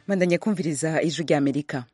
bandanya kumviriza ijwi rya amerika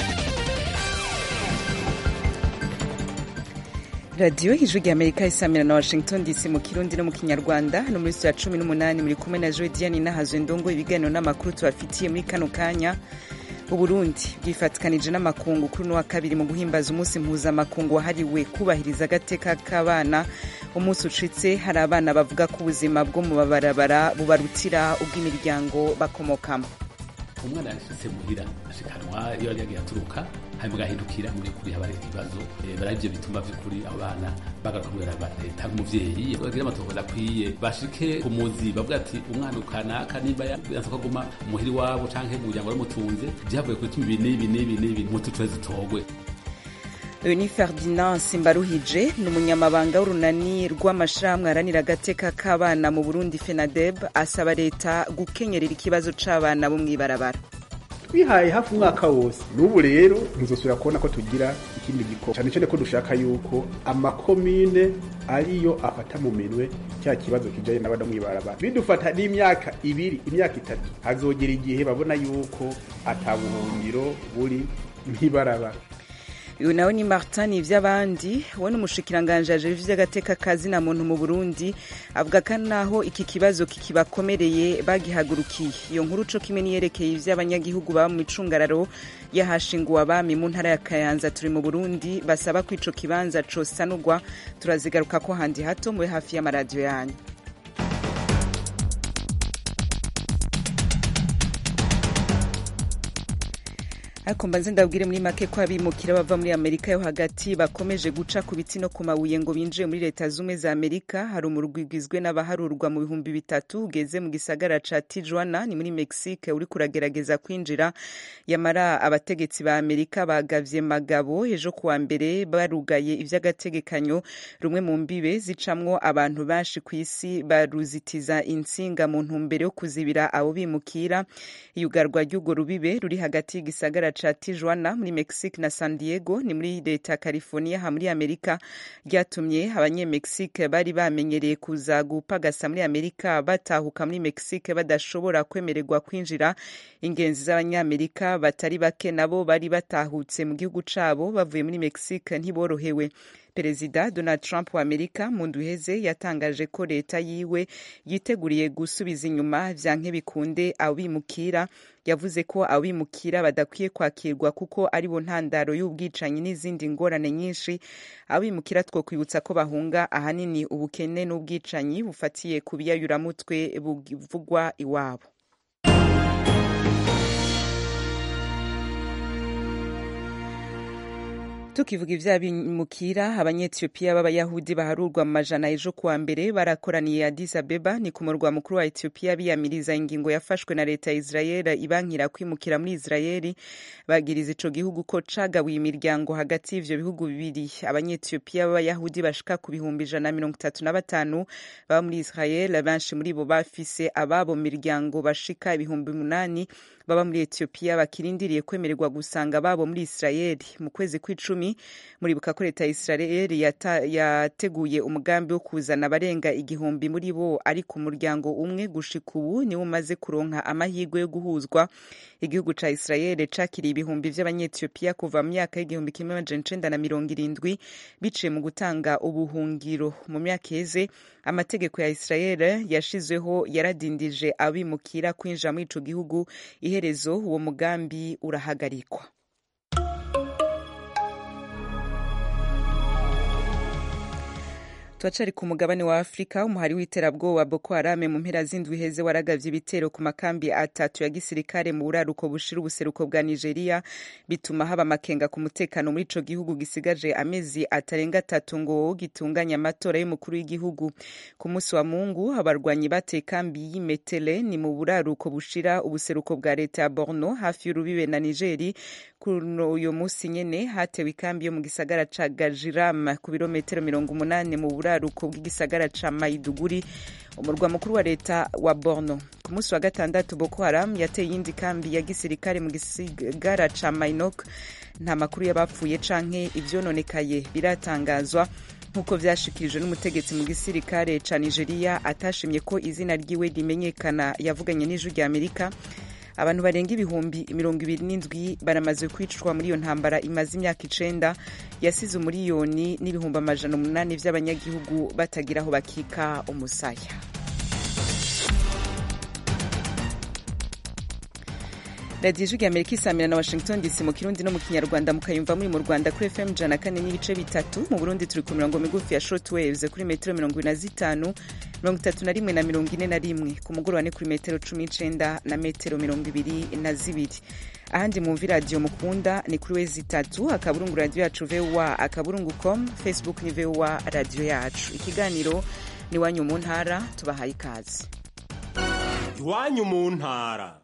radiyo ijwi rya amerika isamira na washington dc mu kirundi no mu kinyarwanda no muri ya cumi n'umunani muri kumwe na jodiane nahazwe ndongo ibiganiro n'amakuru tubafitiye muri kano kanya uburundi bwifatikanije n'amakungu kuri uno wa kabiri mu guhimbaza umunsi mpuzamakungu wahariwe kubahiriza agateka k'abana umunsi ucitse hari abana bavuga ko ubuzima bwo mu mabarabara bubarutira ubw'imiryango bakomokamo umwana yashitse muhira ashikanwa iyo yari yagiye aturuka hanyuma agahindukira muri kuri haba hari ikibazo bari ivyo bituma vy'ukuri abo bana bagaruka kubera leta nk'umuvyeyi bagira amatohoza akwiye bashike ku muzi bavuga ati umwana ukanaka nimba yanse ko aguma muhira iwabo canke mu muryango waramutunze vyavuye ku bituma ibi n'ibi n'ibi n'ibi mutucohe zitogwe uyu ni ferdinand simbaruhije ni umunyamabanga w'urunani rw'amashirahamwe aharanira agateka k'abana mu burundi fenadeb asaba leta gukenyerera ikibazo c'abana bo mw'ibarabara twihaye hafi umwaka wose n'ubu rero ntizosubira kubona ko tugira ikindi gikorwa cyane cyane ko dushaka yuko amakomine ariyo afata mu minwe cya kibazo kijanye n'abana mw'ibarabara bidufata n'imyaka ibiri imyaka itatu hazogera igihe babona yuko atabuhungiro buri mw'ibarabara uyu nawe ni martin ivy'abandi we n'umushikiranganje ajejwe ivy'agateka kazina muntu mu burundi avuga ko naho iki kibazo kikibakomereye bagihagurukiye iyo nkuru co kimwe niyerekeye ivy'abanyagihugu baba mu micungararo yahashinguwe abami mu ntara ya kayanza turi mu burundi basaba ko ico kibanza cosanurwa turazigaruka ko handi hato mube hafi y'amaradiyo yanyu ariko mbanze ndabwire muri make ko abimukira bava muri amerika yo hagati bakomeje guca ku biti no ku mabuye ngo binjiye muri leta zumwe za amerika hari umurwi ugizwe n'abaharurwa mu bihumbi bitatu ugeze mu gisagara ca tijuana ni muri mexique uri kuragerageza kwinjira yamara abategetsi ba amerika bagavye magabo ejo kuwa mbere barugaye ivy'agategekanyo rumwe mu mbibe zicamwo abantu benshi ku isi baruzitiza intsinga mu ntumbero yo kuzibira abo bimukira iyugarwa ry'urwo rubibe ruri hagati y'igisagara ca Tijuana muri Mexique na San Diego ni muri leta California ha muri Amerika ryatumye abanyemexique bari bamenyereye kuza gupagasa muri Amerika batahuka muri Mexique badashobora kwemererwa kwinjira ingenzi z'abanyamerika batari bake nabo bari batahutse mu gihugu cabo bavuye muri Mexique ntiborohewe perezida donald trump wa amerika mu ndwi iheze yatangaje ko leta yiwe yiteguriye gusubiza inyuma vyanke bikunde abimukira yavuze ko abimukira badakwiye kwakirwa kuko ari bo ntandaro y'ubwicanyi n'izindi ngorane nyinshi abimukira two kwibutsa ko bahunga ahanini ubukene n'ubwicanyi bufatiye ku biyayuramutwe buvugwa iwabo tukivuga ivy'abimukira abanyetiyopiya b'abayahudi baharurwa mu majana ejo kuwa mbere barakoraniye Addis Abeba ni ku murwa mukuru wa Ethiopia biyamiriza ingingo yafashwe na leta ya Israel ibankira kwimukira muri Israel bagiriza ico gihugu ko cagabuye imiryango hagati y'ivyo bihugu bibiri abanyetiyopiya b'abayahudi bashika ku bihumbi ijana na mirongo itatu na batanu baba muri Israel benshi muri bo bafise ababo miryango bashika ibihumbi umunani baba muri Ethiopia bakirindiriye kwemererwa gusanga babo muri Israel mu kwezi kw'icumi muribuka ko leta ya Israel yateguye umugambi wo kuzana abarenga igihumbi muri bo ari ku muryango umwe gushika ubu niwo umaze kuronka amahirwe yo guhuzwa igihugu ca Israel cakiriye ibihumbi vy'abanyetiyopiya kuva mu myaka y'igihumbi kimwe amajana icenda na mirongo irindwi biciye mu gutanga ubuhungiro mu myaka iheze amategeko ya Israel yashizweho yaradindije abimukira kwinjira muri ico gihugu iherezo uwo mugambi urahagarikwa turacari ku mugabane wa afurika umuhari w'iterabwoba boko harame mu mpera z'indwi heze waragavye ibitero ku makambi atatu ya gisirikare mu buraruko bushira ubuseruko bwa nigeria bituma haba amakenga ku mutekano muri ico gihugu gisigaje amezi atarenga atatu ngo gitunganya amatora y'umukuru w'igihugu ku munsi wa mungu abarwanyi bateye kambi y'imetele ni mu buraruko bushira ubuseruko bwa leta ya borno hafi y'urubibe na nigeri kuno uyo musi nyene hatewe ikambi yo mu gisagara ca gajiram ku birometero mirongo umunani mu buraruko bw'igisagara ca maiduguri umurwa mukuru wa leta wa borno ku munsi wa gatandatu boko haram yateye iyindi kambi ya gisirikare mu gisagara ca mainok nta makuru y'abapfuye canke ivyononekaye biratangazwa nk'uko vyashikirijwe n'umutegetsi mu gisirikare ca nigeria atashimye ko izina ryiwe rimenyekana yavuganye n'ijwi rya amerika abantu barenga ibihumbi mirongo ibiri n'indwi baramaze kwicwa muri iyo ntambara imaze imyaka icenda yasize umuriyoni n'ibihumbi amajana umunani vy'abanyagihugu batagira aho bakika umusaya radiyo ijwi amerika isamira na washington dc mu kirundi no mu kinyarwanda mukayumva muri mu rwanda kuri fm jana kane n'ibice bitatu mu burundi turi ku mirongo migufi ya short waves kuri metero mirongo ine na zitanu mirongo itatu na rimwe na mirongo ine na rimwe ku mugoroba ni kuri metero cumi n'icenda na metero mirongo ibiri na zibiri ahandi mwumva iradiyo mukunda ni kuri wezi itatu akaburungu radiyo yacu voa akaburungu com facebook ni voa radiyo yacu ikiganiro ni iwanyu mu ntara tubahaye ikaze iwanyu mu ntara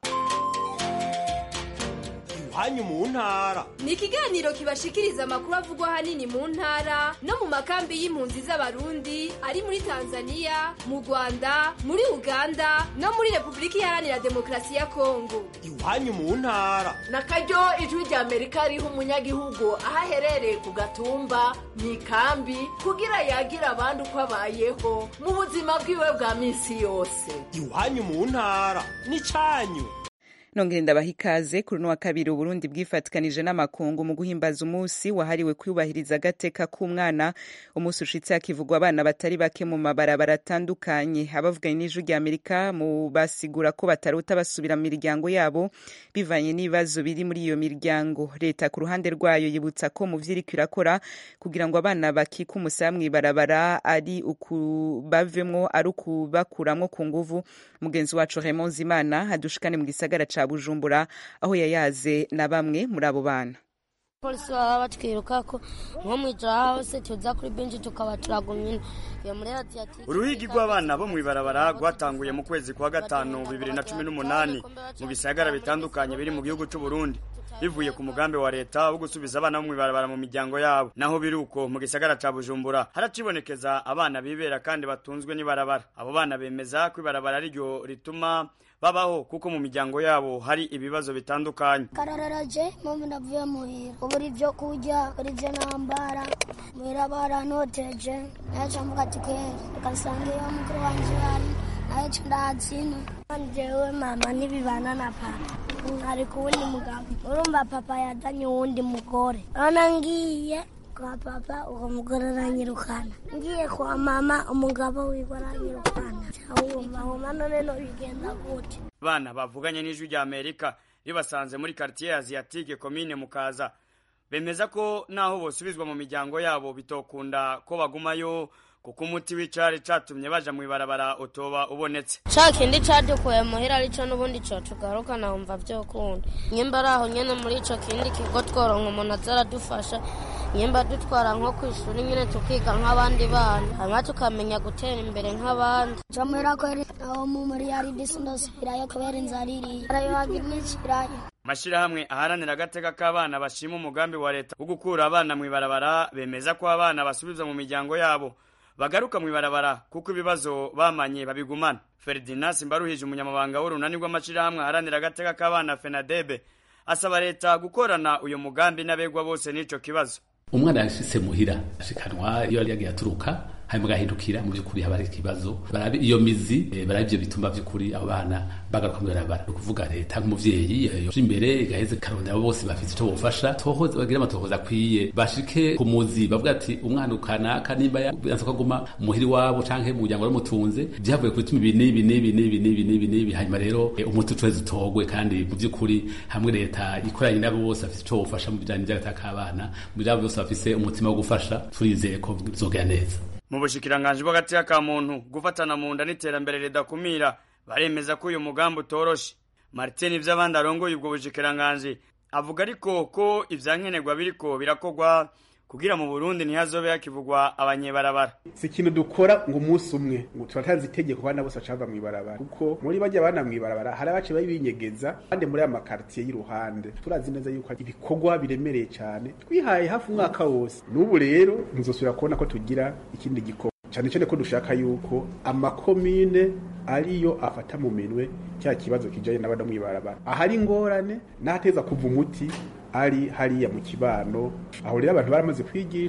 iwanyu mu ntara ni ikiganiro kibashikiriza amakuru avugwa ahanini mu ntara no mu makambi y'impunzi z'abarundi ari muri tanzania mu rwanda muri uganda no muri repubulika iharanira demokarasi ya kongo iwanyu mu ntara na karyo ijwi rya amerika riha umunyagihugu aho aherereye ku gatumba mu ikambi kugira yagira abandi uko abayeho mu buzima bwiwe bwa minsi yose iwanyu mu ntara ni cyanyu nongere ndabaha ikaze kuri uno wa kabiri uburundi bwifatikanije n'amakungu mu guhimbaza umunsi wahariwe kwiyubahiriza agateka k'umwana umunsi ushitse hakivugwa abana batari bake mu mabarabara atandukanye abavuganye n'ijwi rya amerika mu basigura ko batarota basubira mu miryango yabo bivanye n'ibibazo biri muri iyo miryango leta ku ruhande rwayo yibutsa ko mu vyo iriko irakora kugira ngo abana bakika umusaya mw'ibarabara ari ukubavemwo ari ukubakuramwo ku nguvu mugenzi wacu Raymond Zimana adushikane mu gisagara ca Bujumbura aho yayaze na bamwe muri abo bana polisi baba batwiruka ko nko mwijoro hose tuza kuri benshi tukaba turagumye iyo muri radiyatike uruhigi rw'abana bo mw'ibarabara rwatanguye mu kwezi kwa gatanu bibiri na cumi n'umunani mu bisagara bitandukanye biri mu gihugu c'u Burundi bivuye ku mugambi wa leta wo gusubiza abana bo mw'ibarabara mu miryango yabo naho biri uko mu gisagara ca bujumbura haracibonekeza abana bibera kandi batunzwe n'ibarabara abo bana bemeza ko ibarabara ariryo rituma babaho kuko mu miryango yabo hari ibibazo bitandukanye karararaje mpamvu navuye muhira ubura ibyo kurya ubura ibyo nambara muhira barantoteje naca mvuga ati kweri ugasanga iyo mukuru wanje ari nayo co ndahazina jewe mama ntibibana na papa ari ku wundi mugabo urumva papa yazanye uwundi mugore urabona ngiye kwa papa uwo mugore aranyirukana ngiye kwa mama umugabo wiwe aranyirukana wumva wumva none no bigenda gute bana bavuganye n'ijwi rya amerika ribasanze muri quartier asiatique komine mukaza bemeza ko naho bosubizwa mu miryango yabo bitokunda ko bagumayo kuko umuti w'icari catumye baja mw'ibarabara utoba ubonetse ca kindi cadukuye muhira arico n'ubundi cotugaruka nahumva vyokunda nyimba ari aho nyene muri ico kindi kigo tworonka umuntu aza aradufasha nyimba dutwara nko kw'ishuri nyene tukiga nk'abandi bana hanyuma tukamenya gutera imbere nk'abandi camwera kweri aho mu muri yari disi ndosubirayo kubera inzara iriye arayohagira n'ikirayo amashirahamwe aharanira agateka k'abana bashima umugambi wa leta wo gukura abana mw'ibarabara bemeza ko abana basubizwa mu miryango yabo bagaruka mw'ibarabara kuko ibibazo bamanye babigumana ferdinand simbaruhije umunyamabanga w'urunani rw'amashirahamwe aharanira agateka k'abana fenadebe asaba leta gukorana uyu mugambi n'abegwa bose n'ico kibazo umwana yashitse muhira ashikanwa iyo yari yagiye aturuka hanyuma agahindukira mu by'ukuri haba hari ikibazo barabe iyo mizi eh, barabe ivyo bituma by'ukuri abo bana bagaruka mu barabara ni ukuvuga leta nk'umuvyeyi yoje imbere igaheze karondera abo bose bafite ico bofasha tohoza bagira amatohoza akwiye bashike ku muzi bavuga ati umwana ukanaka nimba yanse ko aguma muhiri wabo canke mu muryango waramutunze vyavuye ku bituma ibi n'ibi n'ibi n'ibi n'ibi n'ibi n'ibi hanyuma rero eh, umuti ucweze utogwe kandi mu by'ukuri hamwe leta ikoranye n'abo bose bafite ico bofasha mu bijanye n'agataka k'abana mu byabo bose bafise umutima wo gufasha turizeye ko bizogera neza mu bushikiranganji bw'agati ka muntu gufatana mu nda n'iterambere ridakumira baremeza ko uyu mugambi utoroshe martin ivy'abandi arongoye ubwo bushikiranganji avuga ariko ko ivyankenerwa biriko birakorwa kugira mu burundi ntihazobe hakivugwa abanyebarabara si ikintu dukora ngo umunsi umwe ngo turatazi itegeko abana bose bacava mw'ibarabara kuko muri bajya abana mw'ibarabara hari abace babinyegeza kandi muri aya makaritiye y'iruhande turazi neza yuko ibikorwa biremereye cyane twihaye hafi umwaka wose n'ubu rero ntuzosubira kubona ko tugira ikindi gikorwa cyane cyane ko dushaka yuko amakomine ariyo afata mu minwe cya kibazo kijanye n'abana mw'ibarabara ahari ingorane n'ahateza kuva umuti ari hariya mu kibano aho rero abantu baramaze kwigishwa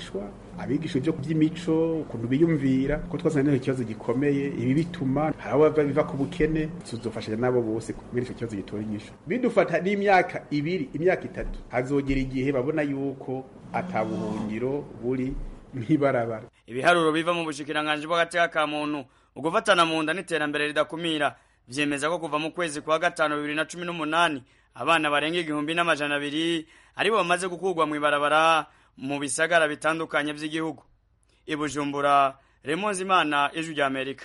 abigisha ibyo by'imico ukuntu biyumvira ko twasanga n'icyo kibazo gikomeye ibi bituma hari abo biva ku bukene tuzofashanya nabo bose kubera icyo kibazo gitora inyishu bidufata n'imyaka ibiri imyaka itatu hazogera igihe babona yuko atabuhungiro buri nk'ibarabara ibiharuro biva mu bushikiranganji bw'agateka ka muntu ugufatana mu nda n'iterambere ridakumira vyemeza ko kuva mu kwezi kwa gatanu bibiri na cumi n'umunani abana barenga igihumbi n'amajana abiri aribo bamaze gukurwa mw'ibarabara mu bisagara bitandukanye vy'igihugu ibujumbura remonzi imana ijwi rya amerika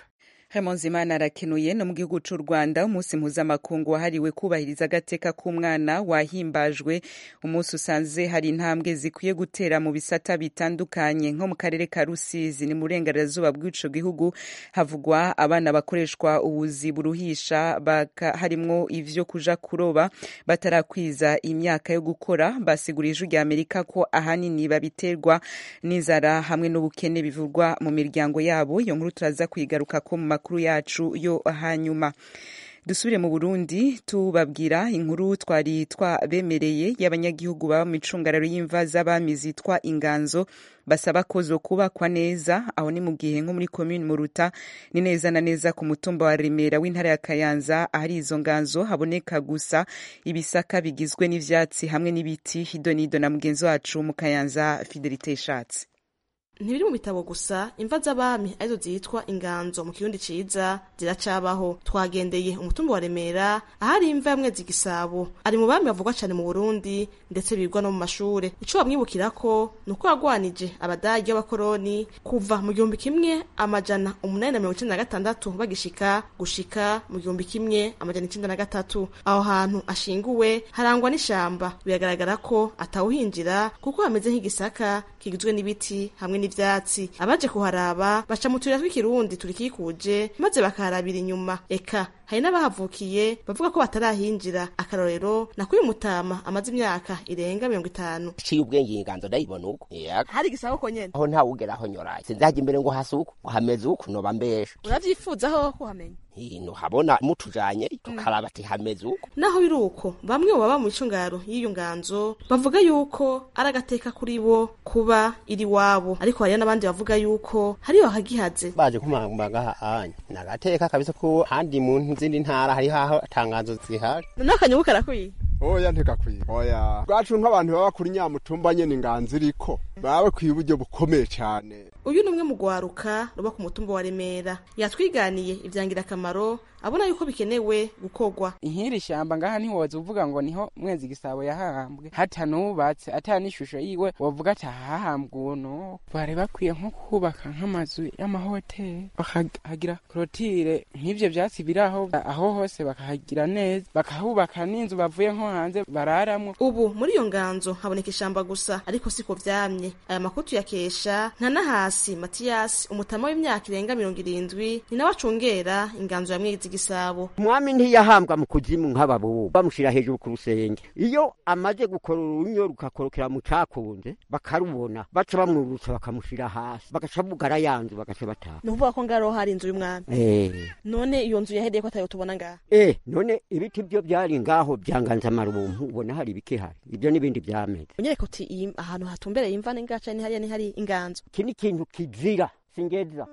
Imana arakenuye no mu gihugu cy'u Rwanda umunsi mpuzamakungu wahariwe kubahiriza agateka k'umwana wahimbajwe umunsi usanze hari intambwe zikwiye gutera mu bisata bitandukanye nko mu karere ka Rusizi ni mu burengerazuba bw'ico gihugu havugwa abana bakoreshwa ubuzi buruhisha harimwo ivyo kuja kuroba batarakwiza imyaka yo gukora basigura ijwi rya Amerika ko ahanini babiterwa n'inzara hamwe n'ubukene bivugwa mu miryango yabo iyo nkuru turaza kwigaruka ko mu makuru yacu yo hanyuma dusubire mu burundi tubabwira inkuru twari twabemereye y'abanyagihugu baba mu icungararo y'imva z'abami zitwa inganzo basaba ko zo kubakwa neza aho ni mu gihe nko muri komini muruta ni neza na neza ku mutumba wa remera w'intara ya kayanza ahari izo nganzo haboneka gusa ibisaka bigizwe n'ivyatsi hamwe n'ibiti hidonido na mugenzi wacu mu kayanza fidelite ishatse ntibiri mu bitabo gusa imva z'abami arizo zitwa inganzo mu kirundi ciza ziracabaho twagendeye umutumba wa remera ahari imva ya mwezi gisabo ari mu bami bavugwa cane mu burundi ndetse bigwa no mu mashure ico bamwibukirako ni uko yagwanije abadagi b'abakoroni kuva mu gihumbi kimwe amajana umunani na mirongo icenda na gatandatu bagishika gushika mu gihumbi kimwe amajana icenda na gatatu aho hantu ashinguwe harangwa n'ishamba biragaragara ko atawuhinjira kuko hameze nk'igisaka kigizwe n'ibiti hamwe n'ivyatsi abaje kuharaba baca mu tuyira tw'ikirundi turikikuje maze bakaharabira inyuma eka hari n'abahavukiye bavuga ko batarahinjira akarorero nakuye umutama amaze imyaka irenga mirongo itanu ciye ubwenge inganzo ndayibona uko hari igisabo ko nyene aho ntawugeraho nyoraye sinzaja imbere ngo hasi uko hameze uko noba mbesha uravyifuzaho kuhamenya hino habona mutujanye tukaraba ati hameze uko naho biri uko bamwe mu baba mu icungaro y'iyo nganzo bavuga yuko ari agateka kuri bo kuba iri wabo ariko hariyo n'abandi bavuga yuko hariyo hagihaze baje kumambaga hanya nagateka kabisa ko handi mu zindi ntara hariho aho atangazo zihari noneho akanyugu karakwiye oya ntigakwiye oya bwacu nk'abantu baba kuri nyamutumba nyene inganzo iriko baba bakwiye uburyo bukomeye cane uyu ni umwe mu gwaruka ruba ku mutumba wa remera yatwiganiye ivyangirakamaro abona yuko bikenewe gukorwa inkiri shamba ngaha ntiwoza uvuga ngo niho mwezi gisabo yahambwe hatanubatse ata n'ishusho yiwe wovuga ati ahahambwe uno bari bakwiye nko kubaka nk'amazu y'amahoteli bakahagira korotire nk'ivyo vyatsi biri aho aho hose bakahagira neza bakahubaka n'inzu bavuye nko hanze bararamwo ubu muri iyo nganzo haboneka ishamba gusa ariko siko vyamye aya makuru tuyakesha nka nahasi matiyasi umutama w'imyaka irenga mirongo irindwi ni nawe acungera inganzo ya mwezi gisabo umwami ntiyahambwa mu kuzimu nk'ababubu bamushira hejuru ku rusenge iyo amaze gukora urunyo rukakorokera mu cakunze bakarubona baca bamwurutsa bakamushira hasi bagaca bugara yanzu bagaca bataha ni ukuvuga ko ngaho hari inzu y'umwami eh none iyo nzu yahereye ko atayo tubona ngaha eh none ibiti byo byari ngaho byanganza marubumpu ubona hari ibikihari ibyo n'ibindi byameze unyereka uti iyi ahantu hatumbereye imva n'ingaca ni hariya ni hari inganzo iki ni ikintu kizira singeza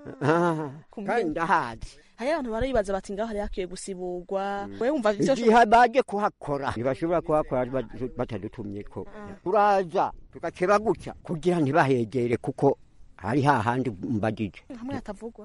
kandi ndahazi hariyo abantu baribaza bati ngaho hari hakwiye gusiburwa wewe wumva ivyo igihe baje kuhakora ntibashobora kuhakora batadutumye ko turaza tugakeba gutya kugira ntibahegere kuko hari hahandi mbagije hamwe hatavugwa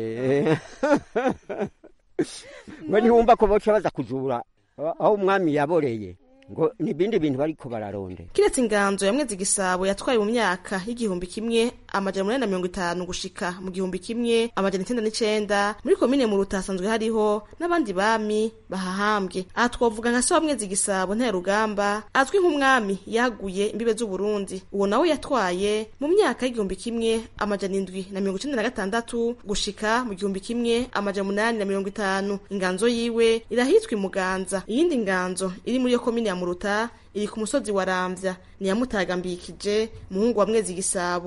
ngo ntibumva ko boca baza kuzura aho umwami yaboreye ngo nibindi bintu bariko bararonde kiretse inganzo ya mwezi gisabo yatwaye mu myaka y'igihumbi kimwe amajana umunani na mirongo itanu gushika mu gihumbi kimwe amajana icenda n'icenda muri komine mu ruta hasanzwe hariho n'abandi bami bahahambwe aha twovuga nka se wa mwezi gisabo ntaya rugamba azwi nk'umwami yaguye imbibe z'uburundi uwo nawe yatwaye mu myaka y'igihumbi kimwe amajana indwi na mirongo icenda na gatandatu gushika mu gihumbi kimwe amajana umunani na mirongo itanu inganzo yiwe irahitwa imuganza iyindi nganzo iri muri iyo komine ya muruta iri ku musozi wa ramvya ni yamutagambikije muhungu wa mwezi gisabo uyo mwami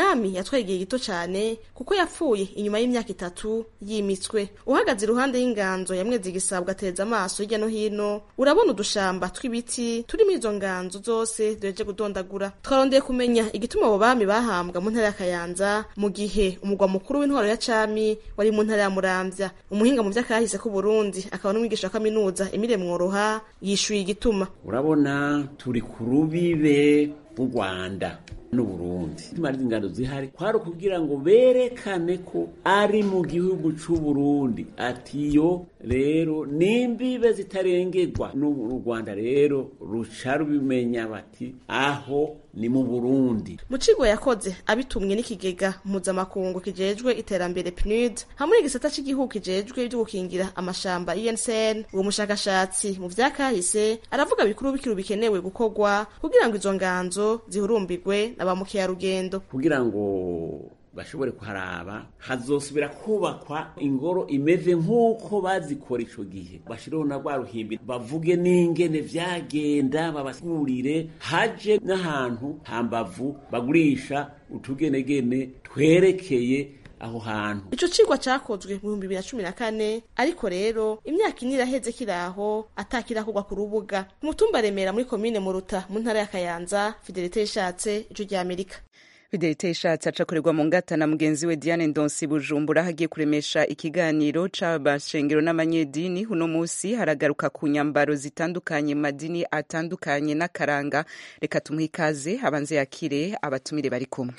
umwami yatwaye igihe gito cyane kuko yapfuye inyuma y'imyaka itatu yimitswe uhagaze iruhande y'inganzo ya mwezi gisabwa ateza amaso hirya no hino urabona udushamba tw'ibiti turi muri izo nganzo zose duheje gudondagura twarondeye kumenya igituma abo bami bahambwa mu ntara ya kayanza mu gihe umugwa mukuru w'intwaro ya cami wari mu ntara ya muramvya umuhinga mu vy'akahise k'uburundi akaba n'umwigisha wa kaminuza emile mworoha yishuye igituma urabona turi ku rubibe rw'u rwanda n'uburundi imari z'ingano zihari kwari ukugira ngo berekane ko ari mu gihugu c'uburundi atiyo rero nimbibe zitarengerwa n'u rwanda rero ruca rubimenya bati aho ni mu burundi mu kigo yakoze abitumwe n'ikigega mpuzamakungu kijejwe iterambere pnud hamwe n'igisata cy'igihugu kijejwe byo gukingira amashamba UNCN uwo mushakashatsi mu vyakahise aravuga bikuru bikuru bikenewe gukorwa kugira ngo izo nganzo zihurumbirwe na ba mukerarugendo kugira ngo bashobore kuharaba hazosubira kubakwa ingoro imeze nk'uko bazikora ico gihe bashireho na rwa ruhimbi bavuge n'ingene vyagenda babasigurire haje n'ahantu hambavu bagurisha utugenegene twerekeye aho hantu ico cigwa cakozwe mu bihumbi bibiri na cumi na kane ariko rero imyaka ine iraheze kiraho atakirakorwa ku rubuga ku mutumba remera muri komine muruta mu ntara ya kayanza fidelite yishatse ico rya amerika fidelite ishatse acakorerwa mu ngata na mugenzi we diane ndonsi bujumbura hagiye kuremesha ikiganiro c'abashengero n'amanyedini uno musi haragaruka ku nyambaro zitandukanye mu madini atandukanye n'akaranga reka tumuhe ikaze abanze yakire abatumire bari kumwe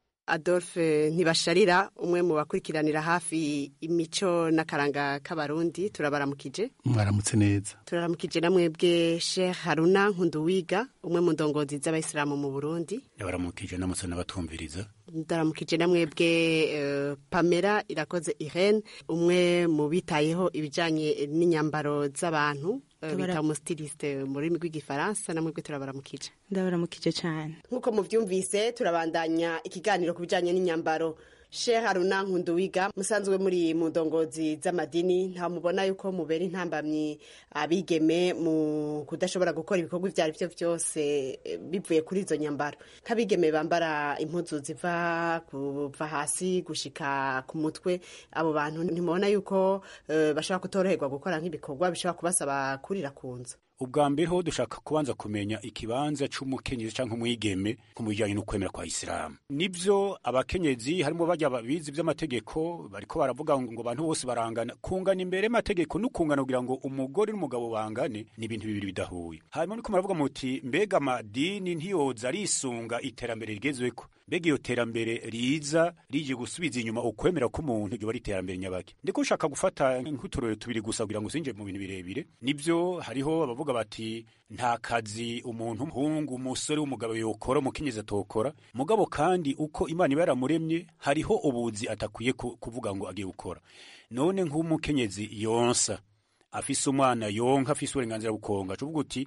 adolphe ntibasharira umwe mu bakurikiranira hafi imico n'akaranga k'abarundi turabaramukije mwaramutse neza turaramukije na mwebwe sheikh haruna nkunduwiga umwe mu ndongozi z'abayisilamu mu burundi yabaramukije namutse n'abatumviriza ndaramukije na mwebwe uh, pamela irakoze irene umwe mu bitayeho ibijanye n'inyambaro z'abantu uh, bita umustiliste mu rurimi rw'igifaransa na mwebwe turabaramukije ndabaramukije cyane nk'uko muvyumvise turabandanya ikiganiro ku bijanye n'inyambaro Sheikh Haruna Nkunduwiga musanzwe muri mu ndongozi z'amadini nta mubona yuko mubera intambamyi abigeme mu kudashobora gukora ibikorwa ivyo ari vyo vyose bivuye kuri izo nyambaro nk'abigeme bambara impuzu ziva kuva hasi gushika ku mutwe abo bantu ntimubona yuko uh, bashobora kutoroherwa gukora nk'ibikorwa bishobora kubasaba kurira ku nzu ubwa mbere ho dushaka kubanza kumenya ikibanza c'umukenyezi canke umwigeme ku bijanye n'ukwemera kwa isilamu nivyo abakenyezi harimo barya babizi vy'amategeko bariko baravuga ngo abantu bose barangana kungana imbere y'amategeko n'ukungana kugira ngo umugore n'umugabo bangane ni ibintu bibiri bidahuye hanyuma niko muravuga muti mbega amadini ntiyoza arisunga iterambere rigezweko mbega iyo terambere riza rije gusubiza inyuma ukwemera k'umuntu ryoba ari iterambere nyabake ndiko ushaka gufata nk'uturore tubiri gusa kugira ngo usinje mu bintu birebire nivyo hariho abavuga bati nta kazi umuntu umuhungu umusore w'umugabo yokora umukenyezi atokora mugabo kandi uko imana iba yaramuremye hariho ubuzi atakwiye kuvuga ngo agiye gukora none nk'umukenyezi yonsa afise umwana yonka afise uburenganzira bukonga cuvuga uti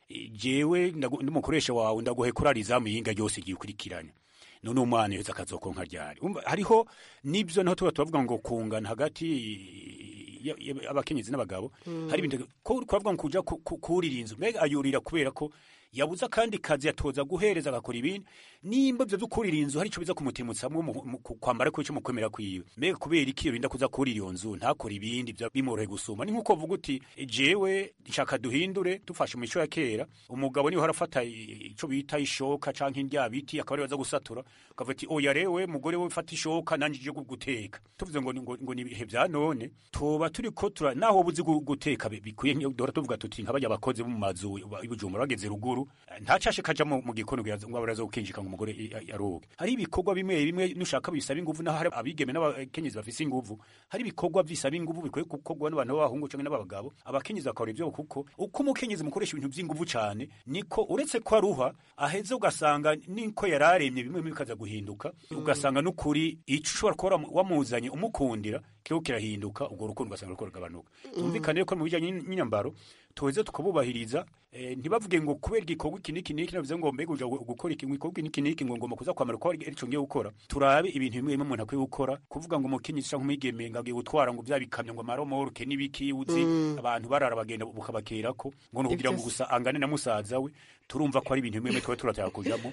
jewe ndumukoresha wawe ndaguhe kurara izamu yinga ryose igiye ukurikiranya none umwana yose akazokonka ryari hariho nibyo naho tuba turavuga ngo kungana hagati abakenyezi n'abagabo hari ibintu kuvuga ngo kuja kurira inzu mbega ayurira kubera ko yabuze akandi kazi yatoza guhereza agakora ibindi nimba ivyo vyo kurira inzu hari ico biza kumutimutsamwo kwambara ko ico mukwemera kwiwe mbega kubera iki yorinda kuza kurira iyo nzu ntakora ibindi bimworohe gusuma ni nk'uko vuga uti jewe nshaka duhindure dufashe mu mico ya kera umugabo niho harafata ico bita ishoka canke indya biti akaba ariwe aza gusatura ukavuga ati oya rewe mugore we fata ishoka nanje je guteka tuvuze ngo ngo, ngo ni ibihe vya none tuba turiko tura naho buzi guteka bikwiye dora tuvuga tuti nk'abarya abakozi bo mu mazu ibujumbura bageze ruguru ntacashe kaja mu gikono ngo abaraza gukinjika ngo umugore yaroge hari ibikorwa bimwe bimwe nushaka bisaba inguvu naho hari abigeme n'abakenyezi bafise inguvu hari ibikorwa bisaba inguvu bikwiye gukorwa n'abantu b'abahungu canke n'abagabo abakenyezi bakora ivyo kuko uko umukenyezi mukoresha ibintu vy'inguvu cane niko uretse ko aruha aheze ugasanga niko yararemye bimwe bimwe bikaza guhinduka ugasanga n'ukuri ico ushobora kuba wamuzanye umukundira kiriko kirahinduka ubwo rukundo ugasanga ruriko rugabanuka tumvikane ko mu bijanye n'inyambaro tuweze tukabubahiriza eh, ntibavuge ngo kubera igikorwa iki niki niki navuze ngo mbega uja gukora iki igikorwa niki niki ngo ngomba kuza kwamara ko arico ngiye gukora turabe ibintu bimwe bimwe umuntu akwiye gukora kuvuga ngo umukenyezi canke umwigeme ngo agiye gutwara ngo vya bikamyo ngo amaromoroke n'ibiki uzi abantu barara bagenda bukabakerako ngo ni kugira ngo gusa angane na musaza we turumva ko ari ibintu bimwe bimwe tuba turataya kujamo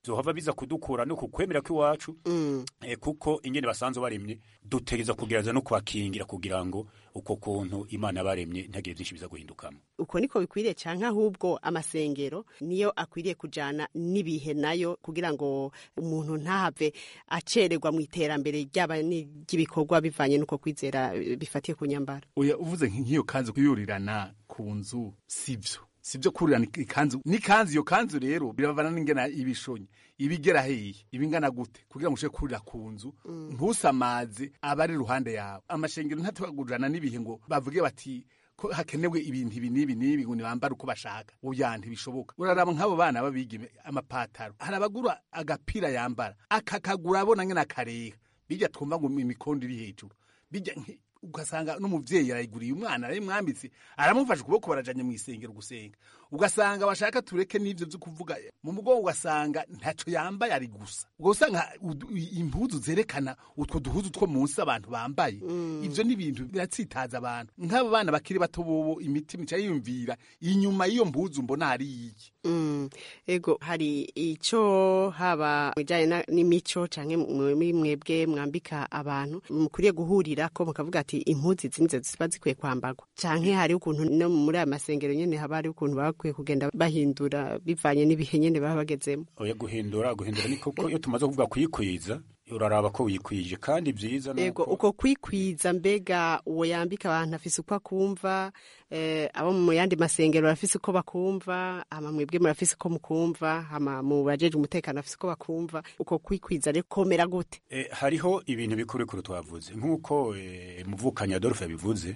zohava biza kudukura no kukwemera kw'iwacu eh, kuko ingene basanzwe baremye dutegereza kugerageza no kubakingira kugira ngo uko kuntu imana baremye ntagire byinshi biza guhindukamo uko niko bikwiriye canke ahubwo amasengero niyo akwiriye kujana n'ibihe nayo kugira ngo umuntu ntahave acererwa mu iterambere ryaba ry'ibikorwa bivanye n'uko kwizera eh, bifatiye ku nyambaro oya uvuze nk'iyo kanzu kuyurirana ku nzu sivyo sivyo kurirana ikanzu n'ikanzu iyo kanzu rero biravana n'ingena ibishonye ibigera heyi ibingana gute kugira ngo ushobore kurira ku nzu ntusamaze abari iruhande yawe amashengero ntatubagurana n'ibihe ngo bavuge bati ko hakenewe ibintu ibi n'ibi n'ibi ngo nibambare uko bashaka oya ntibishoboka uraraba nk'abo bana babigeme amapataro hari abagura agapira yambara akakagura abona nyene akarega bijya twumva ngo imikondo iri hejuru bijya nki- ugasanga n'umuvyeyi arayiguriye umwana arayimwambitse aramufasha ukuboko barajanye mu isengero gusenga ugasanga bashaka tureke n'ivyo vyo kuvuga mu mugongo ugasanga ntaco yambaye ari gusa ubwo usanga udu- impuzu zerekana utwo duhuzu two munsi abantu bambaye ivyo ni ibintu biratsitaza abantu nk'abo bana bakiri bato bobo imitima ica yiyumvira inyuma y'iyo mpuzu mbona hari iki Mm, ego hari ico haba mwijanye na- n'imico canke muri mwebwe mwambika abantu mukwiye guhurira ko mukavuga ati impuzu izi nizo ziba zikwiye kwambarwa canke hari ukuntu no muri aya masengero nyene haba hari ukuntu baba bakwiye kugenda bahindura bivanye n'ibihe nyene baba bagezemo oya guhindura guhindura ni koko iyo tumaze kuvuga kuyikwiza uraraba ko wikwije kandi byiza ego uko kwikwiza mbega uwo yambika abantu afise uko akumva eh, abo mu yandi masengero barafise uko bakumva ama mwebwe murafise uko mukumva ama mu bajeje umutekano bafise uko bakumva uko kwikwiza rero komera gute Eh, hariho ibintu bikurikuru twavuze nk'uko eh, muvukanyi adolphe yabivuze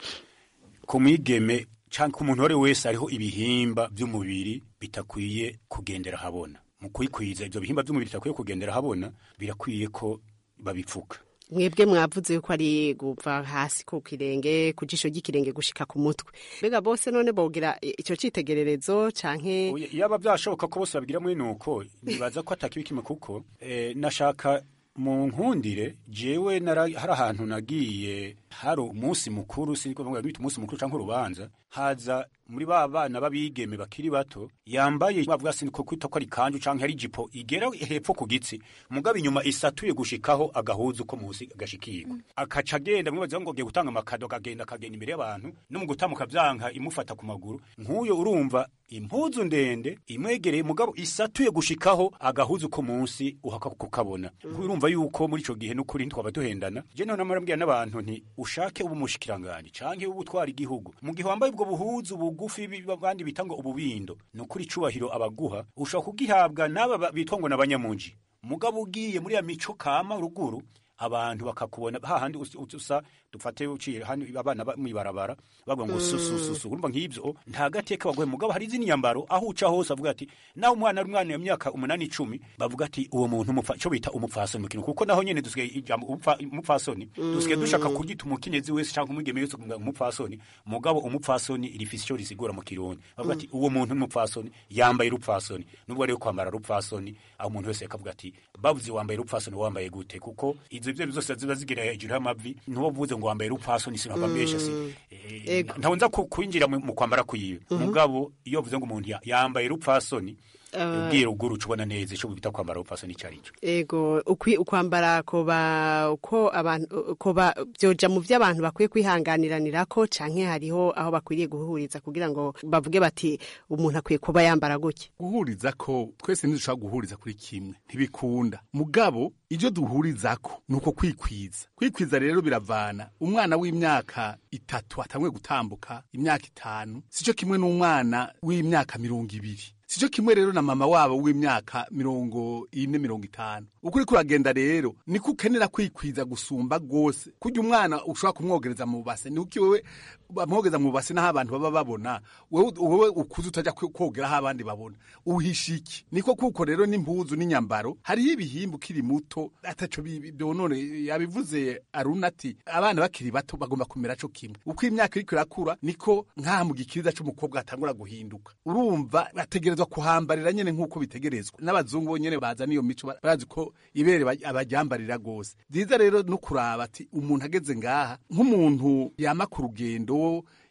ku mwigeme cyangwa ku muntu uwo ari we wese hariho ibihimba by'umubiri bitakwiye kugendera habona mu kwikwiza ibyo bihimba by'umubiri bitakwiye kugendera habona birakwiye ko babipfuka mwebwe mwavuze yuko ari guva hasi ku kirenge ku jisho ry'ikirenge gushika ku mutwe mbega bose none bogira i- ico citegererezo canke Oya, yaba byashoboka ko bose babigira muri nuko nibaza ko atakibi kimwe kuko eh, nashaka mu nkundire jewe nara- hari ahantu nagiye hari umunsi mukuru siniko bavuga bita umunsi mukuru canke urubanza haza muri ba bana babigeme bakiri bato yambaye bavuga siniko kwita ko ari kanju canke ari jipo igera hepfo ku gitsi mugabo inyuma isatuye gushikaho agahuzu ko musi agashikirwa akaca agenda mwibaza ngo agiye gutanga amakado akagenda akagenda imbere y'abantu no mu gutamuka vyanka imufata ku maguru nk'uyo urumva impuzu ndende imwegereye mugabo isatuye gushikaho agahuzu ko munsi uhaka kukabona urumva yuko muri ico gihe n'ukuri twaba duhendana je none namara n'abantu nti ushake ubu mushikiranganje canke ubu utwara igihugu mu gihe wambaye ubwo buhuzu bugufi bi- abandi bita ngo ububindo ni ukuri icubahiro abaguha ushobora kugihabwa n'aba ba- bitwa ngo n'abanyamunji mugabo ugiye muri ya mico kama ruguru abantu bakakubona hahandi us- us- usa dufate uciye hano abana ba- mwibarabara bavuga ngo Mm. susususu urumva nk'ibyo nta gateka baguhe mugabo hari izindi nyambaro aho uca hose avuga ati nawe umwana ari umwana w'imyaka umunani icumi bavuga ati uwo muntu umupfa- ico bita umupfasoni mu kintu kuko naho nyene dusigaye ijambo umupfa- umupfasoni dusigaye dushaka kuryita umukenyezi wese cyangwa umwigeme wese kuvuga umupfasoni mugabo umupfasoni rifise ico risigura mu kirundi bavuga ati uwo muntu n'umupfasoni yambaye urupfasoni nubwo rero kwambara rupfasoni aho umuntu wese akavuga ati bavuze wambaye urupfasoni wambaye gute kuko izo ivyo zose ziba zigira hejuru y'amavi ntuba uvuze ngo wambaye urupfasoni sinava mbesha si Ego. ntawunza ku- kwinjira mu mu kwambara kwiwe Mhm. mugabo iyo uvuze ngo umuntu ya- yambaye urupfasoni Ah. ubwira uguru uca ubona neza ico bita kwambara urupfasoni ico ari cyo ego ukwi ukwambara koba uko abantu koba byoja mu vy'abantu bakwiye kwihanganiranirako canke hariho aho bakwiriye guhuriza kugira ngo bavuge bati umuntu akwiye kuba yambara gutya guhuriza ko twese ntidushobora guhuriza kuri kimwe ntibikunda mugabo ibyo duhurizako ni uko kwikwiza kwikwiza rero biravana umwana w'imyaka itatu atangwe gutambuka imyaka itanu sicyo kimwe n'umwana w'imyaka mirongo ibiri sicyo kimwe rero na mama wabo w'imyaka mirongo ine mirongo itanu uko uriko uragenda rero niko ukenera kwikwiza gusumba rwose kurya umwana ushobora kumwogereza mu base ni uki wewe bamwogeza mu base n'aho abantu baba babona wewe wewe ukuze utajya kwe- kogera aho abandi babona uhisha iki niko kuko rero n'impuzu n'inyambaro hariho ibihimba ukiri muto ataco bi- byonone yabivuze aruna ati abana bakiri bato bagomba kumera co kimwe uko imyaka iriko irakura niko nk'aha mu gikiriza c'umukobwa hatangura guhinduka urumva bategerezwa kuhambarira nyene nk'uko bitegerezwa n'abazungu bo nyene baza n'iyo mico ba- barazi ko ibere ba- abaryambarira rwose byiza rero no kuraba ati umuntu ageze ngaha nk'umuntu yama ku rugendo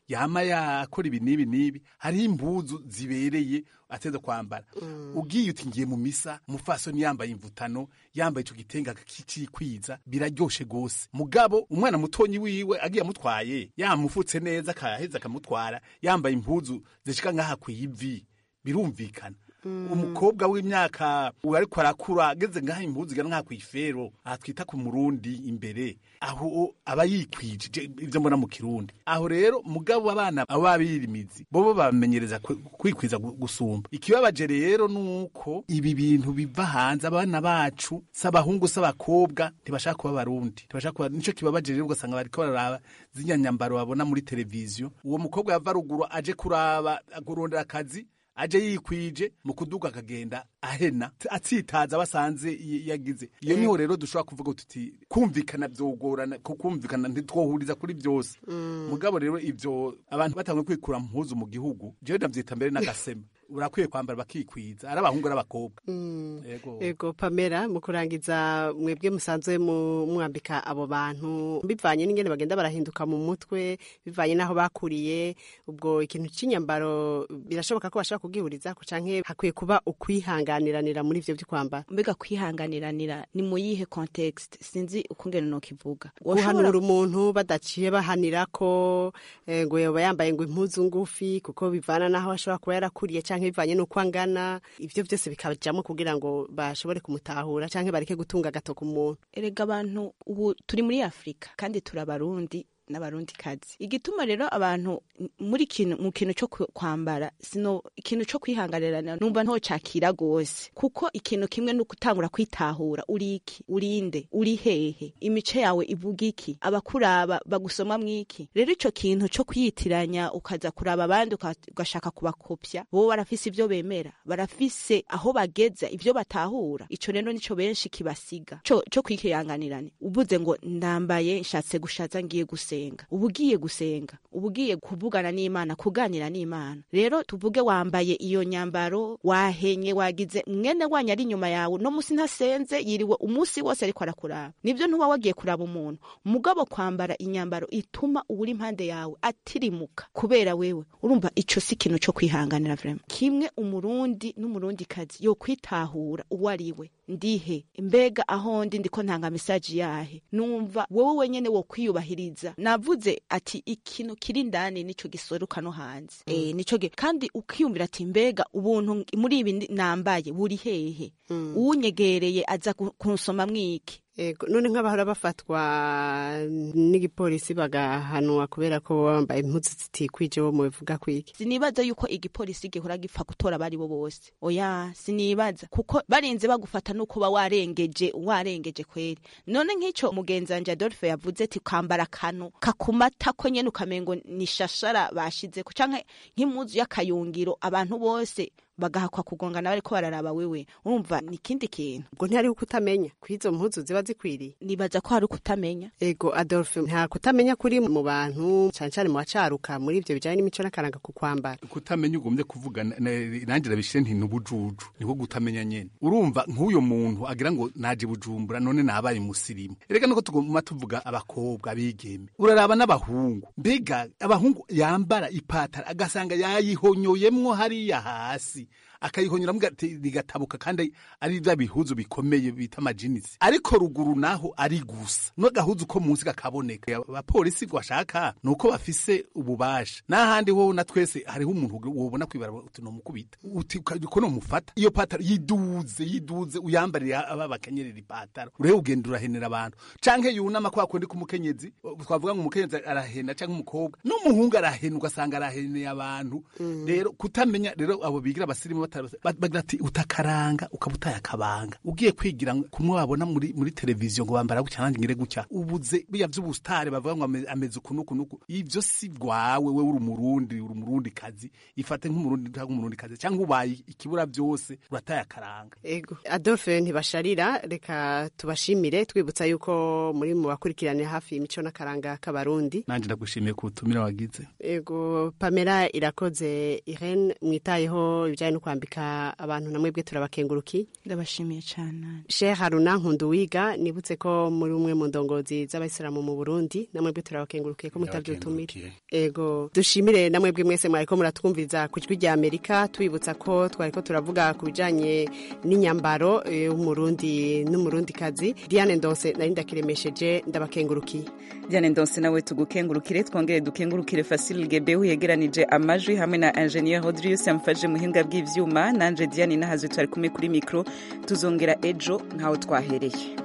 yama yakora ibi n'ibi n'ibi hariho impuzu zibereye ateza kwambara ugiye uti ngiye mu misa umufasoni yambaye imvutano yambaye ico gitenge akakikwiza biraryoshe gose mugabo umwana mutonyi wiwe agiye amutwaye yamufutse neza akaheza akamutwara yambaye impuzu zishika nk'aha kw'ivi birumvikana umukobwa w'imyaka ubu ariko arakura ageze ngaho impuzu igana nk'aha kw'ifero aha twita ku murundi imbere aho aba yikwije je- ivyo mbona mu kirundi aho rero mugabo abana abo babirimizi bobo bamenyereza kwi- kwikwiza gu- gusumba ikibabaje rero nuko ibi bintu biva hanze abana bacu s'abahungu s'abakobwa ntibashaka kuba barundi ntibashaka kuba nico kibabaje rero ugasanga bariko bararaba zinyanyambaro babona muri televiziyo uwo mukobwa yava ruguru aje kuraba kurondera akazi aje yikwije mu kuduga akagenda ahena atsitaza basanze y- yagize iyo niho rero dushobora kuvuga tuti kumvikana vyogorana ku kumvikana ntitwohuriza kuri byose mugabo rero ivyo abantu batanguye kwikura mpuzu mu gihugu jewe ndavyita mbere n'agasema urakwiye kwambara bakikwiza ari abahungu n'abakobwa Yego. ego pamela mu kurangiza mwebwe musanzwe mu- mwambika abo bantu bivanye n'ingene bagenda barahinduka mu mutwe bivanye n'aho bakuriye ubwo ikintu cy'inyambaro birashoboka ko bashobora kubwihuriza ko canke hakwiye kuba ukwihanganiranira muri ivyo vyo kwambara mbega kwihanganiranira ni mu yihe context sinzi ukungene nokivuga guhanura umuntu badaciye bahanira ko eh, ngo yoba yambaye ngo impuzu ngufi kuko bivana n'aho ashobora kuba yarakuriye canke bivanye n'uko angana ivyo vyose bikajamwo kugira ngo bashobore kumutahura canke bareke gutunga agatoki umuntu erega abantu ubu turi muri afurika kandi turi abarundi n'abarundi kazi igituma rero abantu muri kintu mu kintu cyo ku- kwambara sino ikintu cyo kwihanganirana numva ntocakira gose kuko ikintu kimwe no gutangura kwitahura uri iki urinde uri hehe imice yawe ivuga iki abakuraba bagusoma mwiki rero ico kintu cyo kwiyitiranya ukaza kuraba abandi uka- ugashaka kubakopya bo barafise ivyo bemera barafise aho bageza ivyo batahura ico rero nico benshi kibasiga co co kwikiyanganirane uvuze ngo ndambaye nshatse gushaza ngiye gusenga uba ugiye gusenga uba ugiye kuvugana n'imana kuganira n'imana rero tuvuge wambaye iyo nyambaro wahenye wagize mwene wanyu ari inyuma yawe no musi ntasenze yiriwe umunsi wose ariko arakuraba nibyo ntuba wagiye kuraba umuntu mugabo kwambara inyambaro ituma uwuri impande yawe atirimuka kubera wewe urumva ico si ikintu co kwihanganira vrema kimwe umurundi n'umurundi kazi yo kwitahura uwo ari we ndihe mbega aho ndi ndiko ntanga mesaje yahe numva wowe wenyene wo kwiyubahiriza navuze ati ikintu kiri ndani nico gisoruka no hanze eh nico ge kandi ukiyumvira ati mbega ubuntu muri ibi ndi- nambaye buri hehe uwunyegereye aza ku- kunsoma mwiki Ego, none nk'abahora bafatwa n'igipolisi bagahanwa kubera ko baba bambaye impuzu zitikwije bo mubivuga kwiki sinibaza yuko igipolisi gihora gipfa gutora abari bo bose oya sinibaza kuko barinze bagufata nuko uba warengeje warengeje kweri none nk'ico mugenzi wanje Adolphe yavuze ati kwambara akantu kakumata ko nyene ukamengo ni shashara bashizeko canke nk'impuzu y'akayungiro abantu bose bagahakwa kugongana bariko bararaba wewe urumva ni ikindi kintu ubwo ntihariho kutamenya kw'izo mpuzu ziba zikwiriye nibaza ko hari ukutamenya ego adolphe nta kutamenya kuri mu bantu cane cane mu bacaruka muri ivyo bijanye n'imico n'akaranga ku kwambara kutamenya ugombye kuvuga na- na- nanjye nabishire nti nubujuju niko gutamenya nyene urumva nk'uyo muntu agira ngo naje bujumbura none nabaye musirimu erega nuko tuguma tuvuga abakobwa abigeme uraraba n'abahungu mbega abahungu yambara ipatara agasanga yayihonyoyemwo hariya hasi akayihonyora rigatabuka kandi ari bya bihuzu bikomeye bita amajinisi ariko ruguru naho ari gusa n'agahuzu ko munsi kakaboneka abapolisi bashaka ni uko bafise ububasha n'ahandi ho na twese hariho umuntu wobona kwibara uti nomukubita uti uko nomufata iyo pataro yiduze yiduze uyambarire aba bakenyerera ipataro urebe ugenda urahenera abantu canke yunama kwa kundi kumukenyezi twavuga ngo umukenyezi arahena canke umukobwa n'umuhungu arahena ugasanga araheneye abantu rero kutamenya rero abo bigira abasirimu bagira ati utakaranga ukaba utaye akabanga ugiye kwigira kumwe wabona muri muri televiziyo ngo bambara gutya nanjye ngire gutya ubuze biya vy'ubustare bavuga ngo ame- ameze uku nuku nuku ivyo si bwawe we uri umurundi uri umurundi kazi ifate nk'umurundi cyangwa umurundi kazi cyangwa ubaye ikibura byose urataye akaranga ego adolphe ntibasharira reka tubashimire twibutsa yuko muri mu bakurikiranira hafi imico n'akaranga k'abarundi nanjye ndagushimiye ku butumire wagize ego pamela irakoze irene mwitayeho ibijyanye no kwambara kwambika abantu namwe bwe turabakenguruki ndabashimiye cyane Sheikh Haruna Nkunduwiga nibutse ko muri umwe mu ndongozi z'abayisilamu mu Burundi namwe bwe turabakengurukiye ko mutavyutumira ego dushimire namwe bwe mwese mwariko muratwumviriza ku jwi rya Amerika tubibutsa ko twariko turavuga ku bijanye n'inyambaro y'umurundi n'umurundi kazi Diane Ndose nari ndakiremesheje ndabakengurukiye Diane Ndonse nawe tugukengurukire twongere dukengurukire Fasil Gebehu yegeranije amajwi hamwe na Engineer Rodrius yamfaje muhinga bw'ivyuma nanje Diane nahazwe twari kumwe kuri micro tuzongera ejo nkaho twahereye